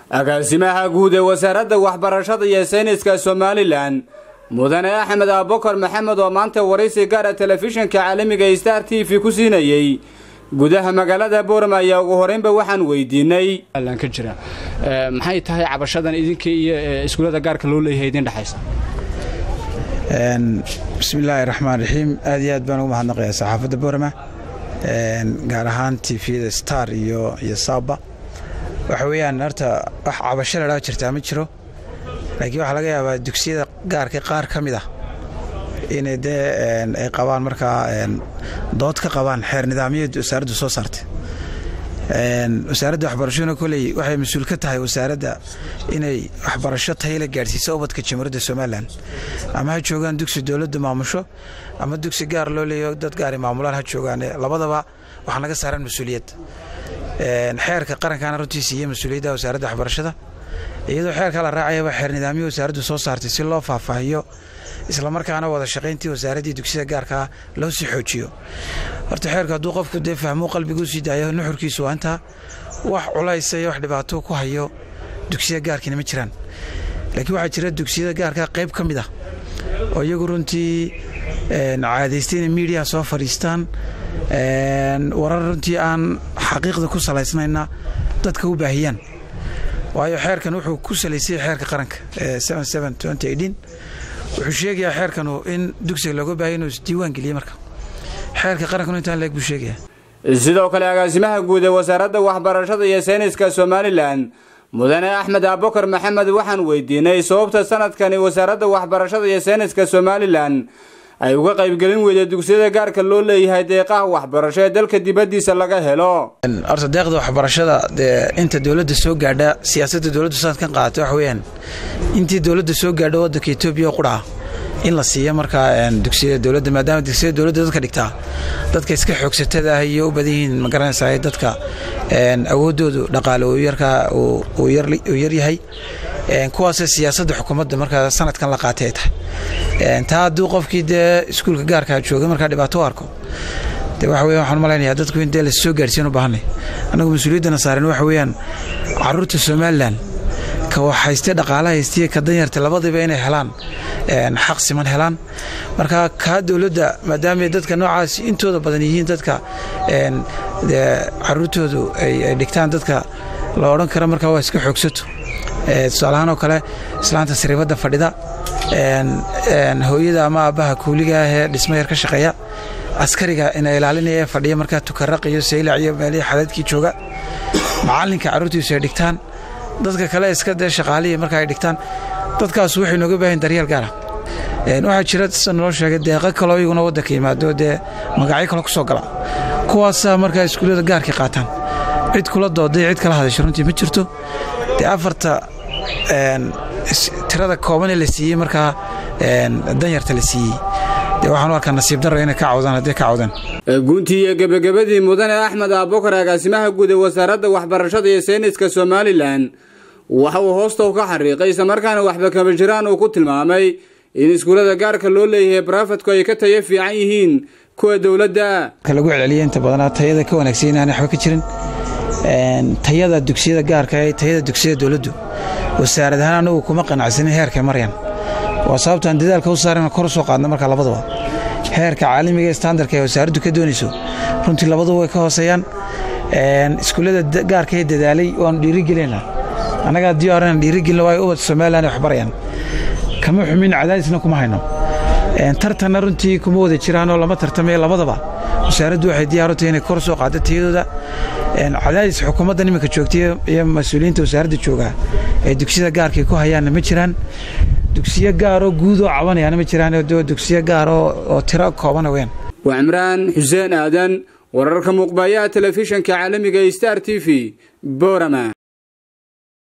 agaasimaha guud ee wasaaradda waxbarashada iyo sayniska somalilan mudane axmed abubakar maxamed oo maanta waraysi gaara telefishinka caalamiga star t v ku siinayey gudaha magaalada boorama ayaa ugu horeynba waxaan weydiinay ka jira maxay tahay cabashadan idinka iyo iskuullada gaarka loo leeyahay idin dhexaysa bismillaahi raxmaan raxiim aad iyo aad baan ugu mahadnaqayaa saxaafadda boorama gaar ahaan tvda star iyo iyo saaba waxa weeyaan horta wax cabasho ladhaa jirtaa ma jiro laakiin waxaa laga yaabaa dugsiyada gaarka qaar ka mid ah inay dee ay qabaan markaa dood ka qabaan xeer nidaamyada wasaaraddu soo saartay wasaaradda waxbarashaduna koley waxay mas-uul ka tahay wasaaradda inay waxbarasho tayla gaadhsiiso ubadka jamhuuriyadda somalilan ama ha joogaan dugsi dowladda maamusho ama dugsi gaar loo leeyo dad gaari maamulaan ha joogaan labadaba waxaa naga saaran mas-uuliyad xeerka qarankaana runtii siiye mas-uuliyadda wasaaradda waxbarashada iyadoo xeerka la raacayaba xeer nidaamyo wasaaraddu soo saartay si loo faahfaahiyo islamarkaana wada shaqayntii wasaaraddii dugsiyada gaarkaa loo sii xoojiyo horta xeerku hadduu qofku dee fahmuu qalbiguu sii daayo nuxurkiisu waa intaa wax culaysa iyo wax dhibaato ku hayo dugsiyada gaarkiina ma jiraan laakiin waxaa jira dugsiyada gaarkaa qayb ka mid ah oo iyagu runtii caadaystay inay miidiyaha soo fadhiistaan warar runtii aan xaqiiqda ku salaysnayna dadka u baahiyaan waayo xeerkan wuxuu ku salaysay xeerka qaranka wuxuu sheegayaa xeerkanu in dugsiga looga baahaya inuu isdiiwaan geliye marka xeerka qarankanu intaan leeg buu sheegaya sidoo kale agaasimaha guud ee wasaaradda waxbarashada iyo sayniska somalilan mudane axmed abubakar maxamed waxaan weydiinay sababta sanadkani wasaaradda waxbarashada iyo sayniska somalilan ay uga qaybgelin weyday dugsiyada gaarka loo leeyahay deeqaha waxbarasho ee dalka dibaddiisa laga helo horta deeqda waxbarashada dee inta dowladda soo gaadha siyaasadda dowladdu sanadkan qaadata waxa weeyaan intii dowladda soo gaadha waddanka etoobiya oo qudhaca in la siiya markaa dugsiyada dowladda maadaama dugsiyada dowladda dadka dhigtaa dadka iska xoogsatada ah iyo u badan yihiin ma garanaysaa dadka awooddoodu dhaqaale uu yarkaa uu yaryahay kuwaasee siyaasadda xukuumadda markaa sanadkan la qaatay ay tahay taa hadduu qofkii dee iskuulka gaarkaa joogay markaa dhibaato u arko de waxa weya waxaan malaynayaa dadku in dee la soo gaarsiin u baahanay annagu mas-uuliyaddana saaran waxa weeyaan carruurta somalilan ka wax haystay dhaqaala haystiya ka danyarta labadiba inay helaan xaq siman helaan marka kaa dowladda maadaama dadka noocaas intooda badan yihiin dadka caruurtoodu ay dhigtaan dadka la odhan kara markaa waa iska xoogsato tusaalahaan oo kale islaanta sariibadda fadhida hooyada ama aabbaha kuuliga ah ee dhisma yar ka shaqeeya askariga ina ilaalinaya ee fadhiya markaa tukaraq iyo saylac iyo meelihii xadaadkii jooga macallinka carruurtiisu ay dhigtaan dadka kale iska dee shaqaalihii marka ay dhigtaan dadkaas waxay nooga baahan daryeel gaara waxaa jira sida naloo sheegay deeqo kaloo iyaguna waddanka yimaado dee magacyo kale ku soo gala kuwaasaa markaa iskuullada gaarkii qaataan cid kula dooday cid kala hadasha runtii ma jirto dee afarta tirada koobanee la siiyey markaa danyarta la siiyey dee waxaan u arkaa nasiib darro inay ka cawdaan haddii ka cawdaan guntii iyo gebagabadii mudane axmed abubakar agaasimaha guud ee wasaaradda waxbarashada iyo sayniska somalilan waxa uu hoosta ka xariiqay islamarkaana waxba kaba jiraan uu ku tilmaamay in iskuullada gaarka loo leeyahay barafadku ay ka tayo fiican yihiin kuwa dowladda lagu celceliya inta badanaa tayada ka wanaagsan inaan waxba ka jirin tayada dugsiyada gaarka ee tayada dugsiyada dowladdu wasaarad ahaan anagu kuma qanacsanin heerkay maryan waa sababtaan dadaalka u saarana kor u soo qaadna marka labadaba heerka caalamiga ee standarka ee wasaaraddu ka doonayso runtii labaduba way ka hooseeyaan iskuullada gaarka ee dadaalay waanu dhiirigelinaa annagaa diyaaran dhiirigelina waayo ubad somalilan wax barayaan kama xumin cadaadisna kuma hayno tartanna runtii kuma wada jiraanoo lama tartamayo labadaba wasaaraddu waxay diyaar u tahay inay kor soo qaaddo tayadooda cadaadis xukuumadda iminka joogtay iyo mas-uuliyiinta wasaaradda joogaa ee dugsiyada gaarkay ku hayaanna ma jiraan dugsiyo gaaroo guudoo cabanayaana ma jiraan dugsiyo gaar oo tiro koobana weyaan waa cimraan xuseen aadan wararka muuqbaayaha telefishanka caalamiga star t v borama